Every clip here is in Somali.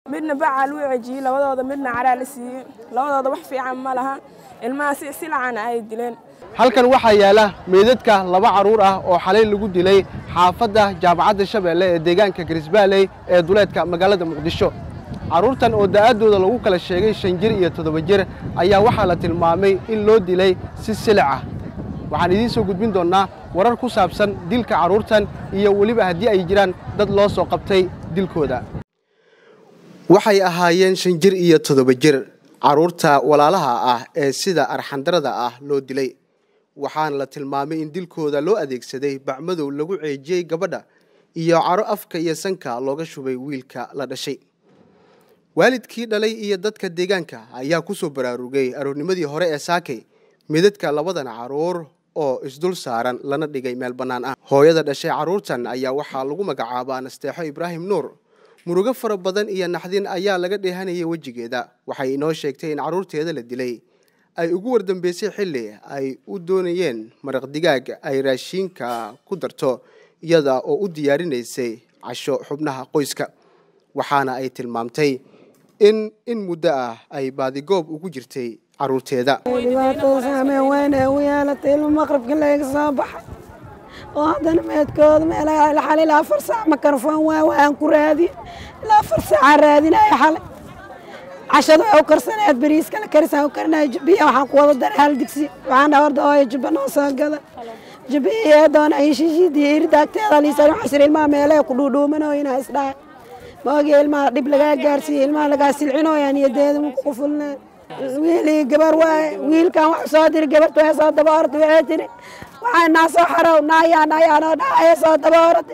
midna bacaa luu cejiyey labadooda midna caraa la siiyey labadooda wax fiican ma laha ilmaha si silacana ay dileen halkan waxaa yaala meydadka laba carruur ah oo xalay lagu dilay xaafadda jaamacadda shabeelle ee deegaanka garisbaaley ee duleedka magaalada muqdisho carruurtan oo da'aaddooda lagu kala sheegay shan jir iyo toddoba jir ayaa waxaa la tilmaamay in loo dilay si silic ah waxaan idiin soo gudbin doonnaa warar ku saabsan dilka carruurtan iyo weliba haddii ay jiraan dad loo soo qabtay dilkooda waxay ahaayeen shan jir iyo toddoba jir carruurta walaalaha ah ee sida arxandarada ah loo dilay waxaana la tilmaamay in dilkooda loo adeegsaday bacmadow lagu ceejiyey gabadha iyo caro afka iyo sanka looga shubay wiilka la dhashay waalidkii dhalay iyo dadka deegaanka ayaa ku soo baraarugay aroornimadii hore ee saakay midadka labadan carruur oo isdul saaran lana dhigay meel bannaan ah hooyada dhashay carruurtan ayaa waxaa lagu magacaabaa nasteexo ibraahim nuur murugo fara badan iyo naxdin ayaa laga dheehanayay wejigeeda waxay inoo sheegtay in carruurteeda la dilay ay ugu wardambeysay xilli ay u doonayeen maraq digaag ay raashiinka ku darto iyada oo u diyaarinaysay casho xubnaha qoyska waxaana ay tilmaamtay in in muddo ah ay baadigoob ugu jirtay carruurteeda dhibaatada saameyn weyn ee u yeelatay ilmo maqribka laga soo baxay oo haddana meedkooda meelaha xalay ilaa afar saac makarfoon waa waan ku raadiye ilaa afar saacaa raadinaya xalay cashada waxay u karsaneed bariiska la karisaan u karinaya jubbiya waxaan ku wada daray hal digsi waxaan dhaha horda hooyo jubba noo soo gada jubbiya doona ay shishiidii irdaagteeda liisan waxaa sir ilmaha meelaha ku dhuudhuumanooyina isdhahay maogi ilmaha dhib lagaa gaarsiiyey ilmaha lagaa silcinooyaan iyo deeda muku qufulneen wiilii gabar waaye wiilkan wax soo diri gabarta waxay soo daba orda waxay tiri waxaa naa soo xarow naayaa naayaa noo dhacaya soo daba orda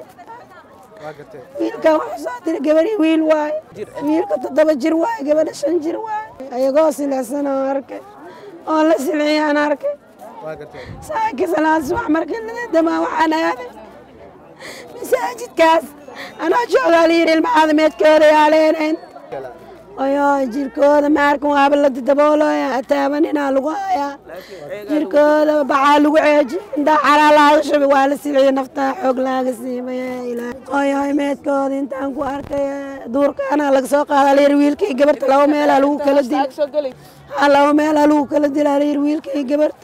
wiilkan wax soo diri gabari wiil waaye wiilka toddoba jir waaye gabadha shan jir waaye ayagoo silaysan oo arkay oo la silciyaan arkay saaki salaan subax markii ladadamaa waxaan aaday masaajidkaas anoo joogaa layidhi ilmahaada meedkooda yaaleenayn ayo jirkooda maarkan waaba la daboolooya ataabaninaa lagu hayaa jirkooda baxaa lagu ceeji intaa caraa laaga shubay waa la silciyo naftaa xoog laaga siimaya ayo meedkooda intaan ku arkay duurkaana laga soo qaada layidhi wiilkii gabarta laba meelaa lagu kala dil laba meelaa lagu kala dilaa layidhi wiilkii gabarta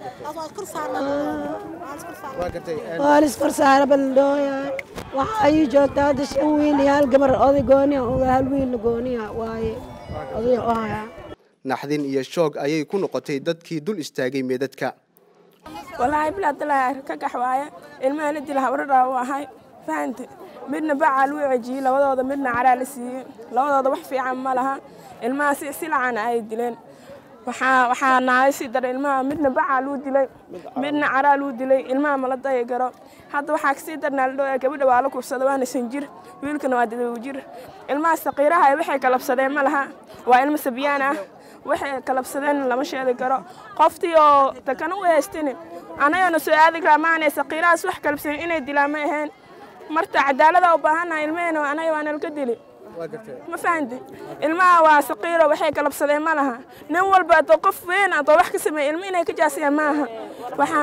waa liskor saara baldhooya waxaa ii joogta hadda shan wiil iyo hal gabar oday gooniya oga hal wiil gooniya waaye oday ohaya naxdin iyo shoog ayay ku noqotay dadkii dul istaagay meedadka walaahi bilaadalaa ka gax waaye ilmaha la dila habraraa u ahay fahante midna bacaa luu cejiyey labadooda midna caraa la siiyey labadooda wax fiican ma laha ilmaha si silacana ay dileen waxaa waxaa naaga sii daray ilmaha midna bacaa luu dilay midna caraa luu dilay ilmaha mala daya garo hadda waxaa kasii darnaa la dhowaa gabadha waa la kursada waana shan jir wiilkana waa dadaw jir ilmaha saqiiraha waxay kalabsadeen ma laha waa ilmo sabyaan ah waxay kalabsadeen lama sheegi karo qoftii oo takana u haystin anagana soo aadi karaa maanay saqiirahaas wax kalabsanin inay dilaan ma ahayn marta cadaalada u baahannaha ilmahena anaga waa nalka dili ma fahanti ilmaha waa saqiiro waxay kalabsadeen ma laha nin walba adoo qof weyn adoo wax ka sameeya ilmo inay ka jaasiyaan ma aha waxaa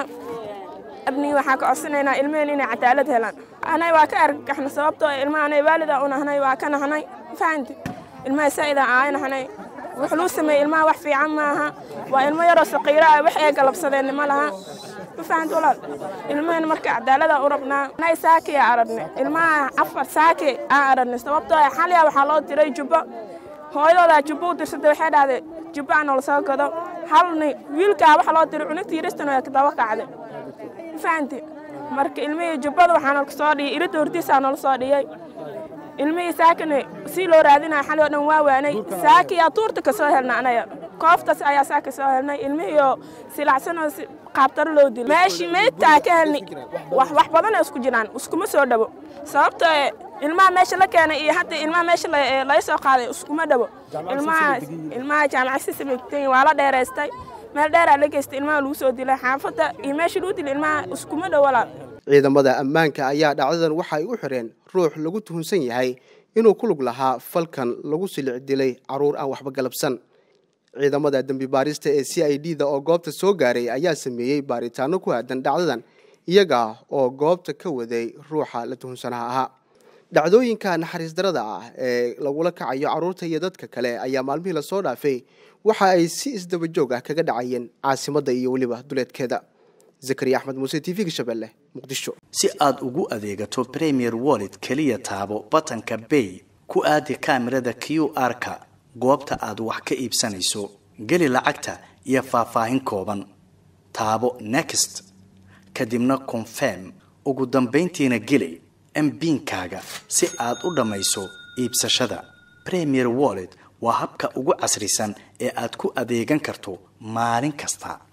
abnigi waxaa ka codsanaynaa ilmaheen inay cadaalad helaan anay waa ka argagaxna sababtoo ilmaha anay waalida u nahnay waa ka nahnay ma fahanti ilmaha saa'ida aay nahnay wax luu sameeyey ilmaha wax fiican ma aha waa ilmo yaroo saqiiro ah wax ay galabsadeen ma laha ma fahanti walaal ilmaheen marka cadaalada u rabnaa anay saaki aa aragnay ilmaha afar saaki aa aragnay sababtoo ah xaliya waxaa loo diray jubbo hooyadoodaa jubbo u dirsatay waxay dhahday jubbo aan noola soo gado halni wiilkaa waxa loo diray cunugtii yaristan waa daba kacday ma fahanti marka ilmihii jubbada waxaa noola soo dhiyay iridda hortiisaa noola soo dhiyay ilmihii saakina si loo raadinaya xali oo dhan waa waanay saakiyaa tuurta ka soo helna anaga kooftaas ayaa saaka soo helnay ilmihii oo silacsanoo qaabtaro loo dilay meeshii meydtaa ka helnay wax wax badanoo isku jiraan iskuma soo dhabo sababtoo ilmaha meesha la keenay iyo hadda ilmaha meesha laga soo qaaday iskuma dhabo ilmaha ilmaha jaamacad sisamegtay waa la dheeraystay meel dheeraa la geystay ilmaha lagu soo dilay xaafadda iyo meesha lagu dilay ilmaha iskuma dhow walaal ciidamada ammaanka ayaa dhacdadan waxa ay u xireen ruux lagu tuhunsan yahay inuu ku lug lahaa falkan lagu silic dilay carruur aan waxba galabsan ciidamada dembi baarista ee c i d da oo goobta soo gaaray ayaa sameeyey baaritaano ku aadan dhacdadan iyaga oo goobta ka waday ruuxa la tuhunsanaha ahaa dhacdooyinka naxariis darada ah ee lagula kacayo carruurta iyo dadka kale ayaa maalmihii lasoo dhaafay waxa ay si isdaba joog ah kaga dhacayeen caasimadda iyo weliba duleedkeeda zakariya axmed muuse t v-ga shabeelle muqdisho si aad ugu adeegato premier wallet keliya taabo batanka bay ku aadi kaamirada q r-ka goobta aad wax ka iibsanayso geli lacagta iyo faahfaahin kooban taabo next kadibna confirm ugu dambayntiina geli mbiinkaaga si aad u dhammayso iibsashada premier wallet waa habka ugu casrisan ee aad ku adeegan karto maalin kasta